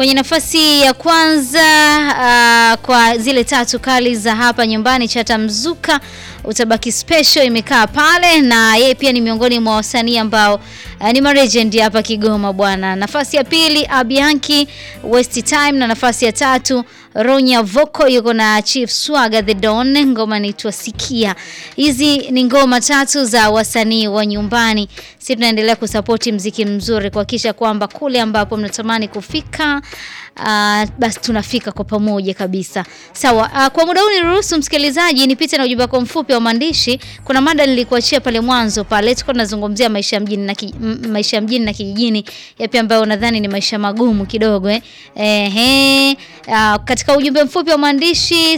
Kwenye nafasi ya kwanza uh, kwa zile tatu kali za hapa nyumbani, Chata Mzuka utabaki special imekaa pale, na yeye pia ni miongoni mwa wasanii ambao uh, ni marejendi hapa Kigoma bwana. Nafasi ya pili Abianki West Time, na nafasi ya tatu Ronya Voko yuko na Chief Swaga the Don, ngoma inaitwa Sikia. Hizi ni ngoma tatu za wasanii wa nyumbani. Sisi tunaendelea kusapoti mziki mzuri kuhakikisha kwamba kule ambapo mnatamani kufika Uh, basi tunafika kwa pamoja kabisa. Sawa, uh, kwa muda huu niruhusu msikilizaji nipite na ujumbe wako mfupi wa maandishi. Kuna mada nilikuachia pale mwanzo pale, tulikuwa tunazungumzia maisha ya mjini na ki, maisha ya mjini na kijijini, yapi ambayo unadhani ni maisha magumu kidogo eh? Ehe, uh, katika ujumbe mfupi wa maandishi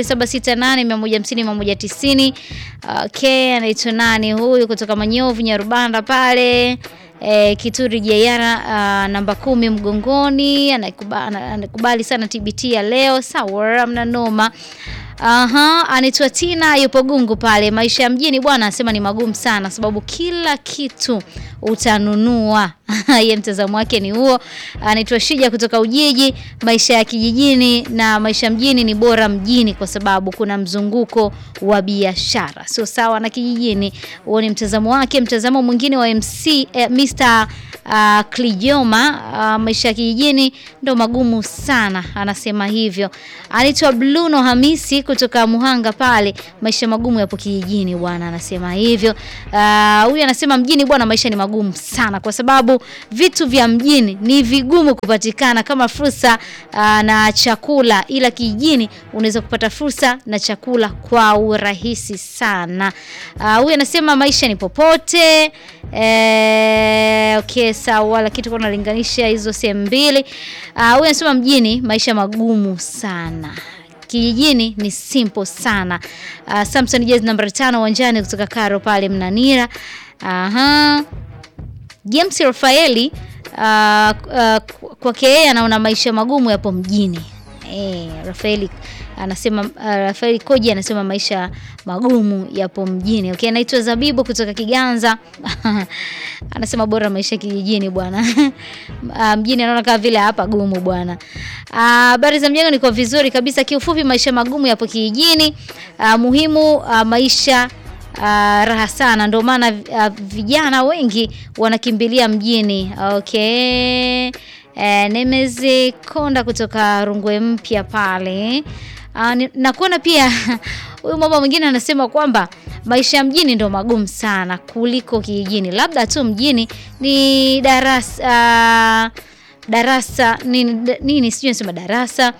0768150190. Okay, anaitwa nani huyu kutoka Manyovu Nyarubanda pale E, Kituri Jayara uh, namba kumi mgongoni anakubali, anakubali sana TBT ya leo. Sawa, amna noma. Aha, anaitwa Tina yupo Gungu pale. Maisha ya mjini bwana anasema ni magumu sana, sababu kila kitu utanunua. Ye mtazamo wake ni huo. Anaitwa Shija kutoka Ujiji. Maisha ya kijijini na maisha ya mjini ni bora mjini kwa sababu kuna mzunguko wa biashara, sio sawa na kijijini. Huo ni mtazamo wake. Mtazamo mwingine wa MC eh, Mr uh, Klijoma uh, maisha ya kijijini ndo magumu sana, anasema hivyo. Anaitwa Bluno Hamisi kutoka Muhanga pale, maisha magumu yapo kijijini bwana, anasema hivyo. Huyu uh, anasema mjini bwana, maisha ni magumu sana kwa sababu vitu vya mjini ni vigumu kupatikana kama fursa uh, na chakula, ila kijijini unaweza kupata fursa na chakula kwa urahisi sana. Huyu uh, anasema maisha ni popote eh, okay sawa, lakini tuko tunalinganisha hizo sehemu mbili. Huyu uh, anasema mjini maisha magumu sana kijijini ni simple sana. Uh, Samson Jazz namba tano uwanjani kutoka Karo pale Mnanira. Aha. James Rafaeli uh, uh, kwake yeye anaona maisha magumu yapo mjini. Eh, Rafaeli anasema uh, Rafaeli Koji anasema maisha magumu yapo mjini. Okay, anaitwa Zabibu kutoka Kiganza. anasema bora maisha kijijini bwana. uh, mjini anaona kama vile hapa gumu bwana. Habari uh, za mjengo niko vizuri kabisa. Kiufupi maisha magumu yapo kijijini. Uh, muhimu uh, maisha Uh, raha sana ndio maana uh, vijana wengi wanakimbilia mjini. Okay. Uh, Nemezi Konda kutoka Rungwe Mpya pale. Uh, nakuona pia huyu mama mwingine anasema kwamba maisha ya mjini ndio magumu sana kuliko kijijini, labda tu mjini ni darasa uh, darasa nini, nini sijui nasema darasa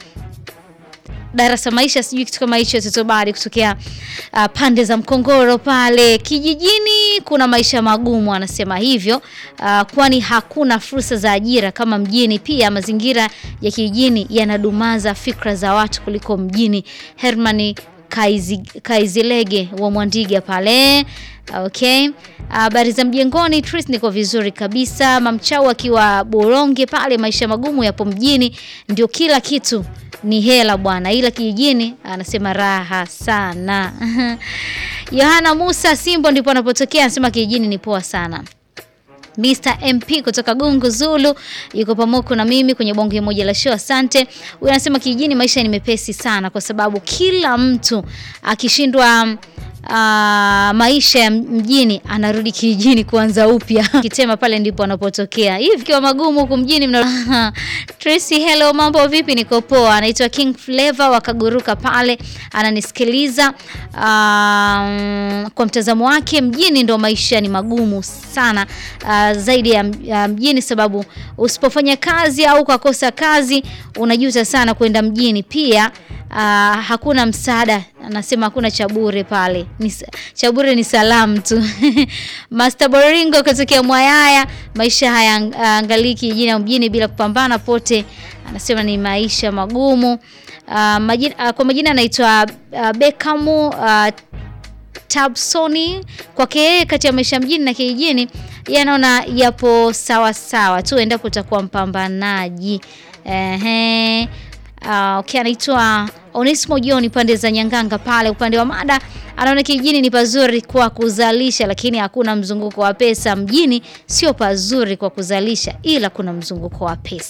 darasa maisha sijui kitu kama hicho totobari kutokea uh, pande za Mkongoro pale. Kijijini kuna maisha magumu, anasema hivyo uh, kwani hakuna fursa za ajira kama mjini. Pia mazingira ya kijijini yanadumaza fikra za watu kuliko mjini. Hermani Kaizi, Kaizilege wa Mwandiga pale. Okay, habari uh, za mjengoni Tris, niko vizuri kabisa. Mamchau akiwa Boronge pale, maisha magumu yapo mjini, ndio kila kitu ni hela bwana, ila kijijini anasema raha sana. Yohana Musa Simbo ndipo anapotokea, anasema kijijini ni poa sana. Mr MP kutoka Gungu Zulu yuko pamoja na mimi kwenye bonge moja la show. Asante. Huyu anasema kijijini maisha ni mepesi sana, kwa sababu kila mtu akishindwa Uh, maisha ya mjini anarudi kijijini kuanza upya. Kitema pale ndipo anapotokea. Hivi kwa magumu huku mjini mna Tracy, hello, mambo vipi? Niko poa. Anaitwa King Flavor wakaguruka pale ananisikiliza. Uh, kwa mtazamo wake mjini ndo maisha ni magumu sana uh, zaidi ya, ya mjini, sababu usipofanya kazi au ukakosa kazi unajuta sana kwenda mjini. Pia uh, hakuna msaada, anasema hakuna cha bure pale, cha bure ni salamu tu. Master Boringo kutokea Mwayaya, maisha hayaangalii kijijini au mjini bila kupambana pote, anasema ni maisha magumu. Uh, majina, uh, kwa majina anaitwa uh, Bekamu uh, Tabsoni. Kwake yeye kati ya maisha mjini na kijijini yeye anaona yapo sawa sawa tu endapo utakuwa mpambanaji. Ehe. Uh, okay, anaitwa Onesimo John pande za Nyanganga pale. Upande wa mada anaona kijijini ni pazuri kwa kuzalisha, lakini hakuna mzunguko wa pesa. Mjini sio pazuri kwa kuzalisha, ila kuna mzunguko wa pesa.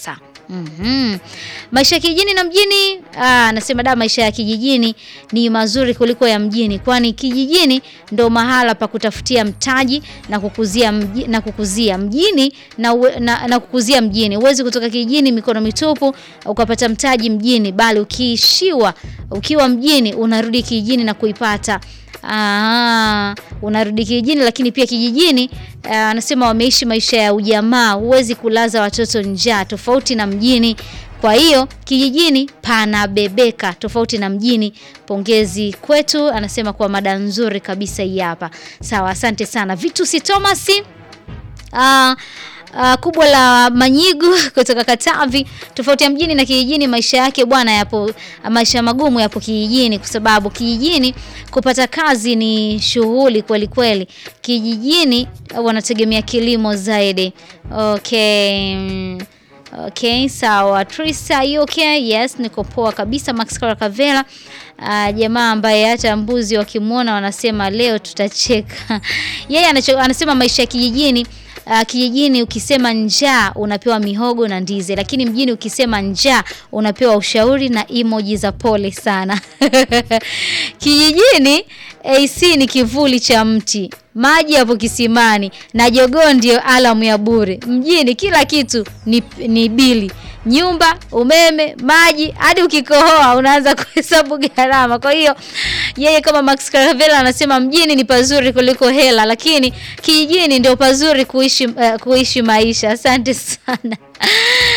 Mhm. Maisha ya kijijini na mjini, ah, anasema da, maisha ya kijijini ni mazuri kuliko ya mjini, kwani kijijini ndo mahala pa kutafutia mtaji na kukuzia mji, na kukuzia mjini na, uwe- na, na kukuzia mjini. Huwezi kutoka kijijini mikono mitupu ukapata mtaji mjini, bali ukiishiwa ukiwa mjini unarudi kijijini na kuipata Ah, unarudi kijijini lakini pia kijijini ah, anasema wameishi maisha ya ujamaa, huwezi kulaza watoto njaa tofauti na mjini. Kwa hiyo kijijini panabebeka tofauti na mjini. Pongezi kwetu, anasema kwa mada nzuri kabisa hii hapa. Sawa, asante sana Vitusi Thomas. Ah, ah, kubwa la Manyigu kutoka Katavi. Tofauti ya mjini na kijijini, maisha yake bwana yapo, maisha magumu yapo kijijini, kwa sababu kijijini kupata kazi ni shughuli kweli kweli. Kijijini ah, wanategemea kilimo zaidi. Okay. mm, Okay, sawa. Trisa, you okay? Yes, niko poa kabisa. Max Karakavela, uh, jamaa ambaye hata mbuzi wakimwona wanasema leo tutacheka. Yeye anacho- anasema maisha ya kijijini Uh, kijijini ukisema njaa unapewa mihogo na ndizi, lakini mjini ukisema njaa unapewa ushauri na emoji za pole sana. Kijijini AC ni kivuli cha mti, maji yapo kisimani na jogoo ndio alamu ya bure. Mjini kila kitu ni, ni bili nyumba, umeme, maji, hadi ukikohoa unaanza kuhesabu gharama. Kwa hiyo yeye kama Max Caravella anasema mjini ni pazuri kuliko hela, lakini kijijini ndio pazuri kuishi, uh, kuishi maisha. Asante sana.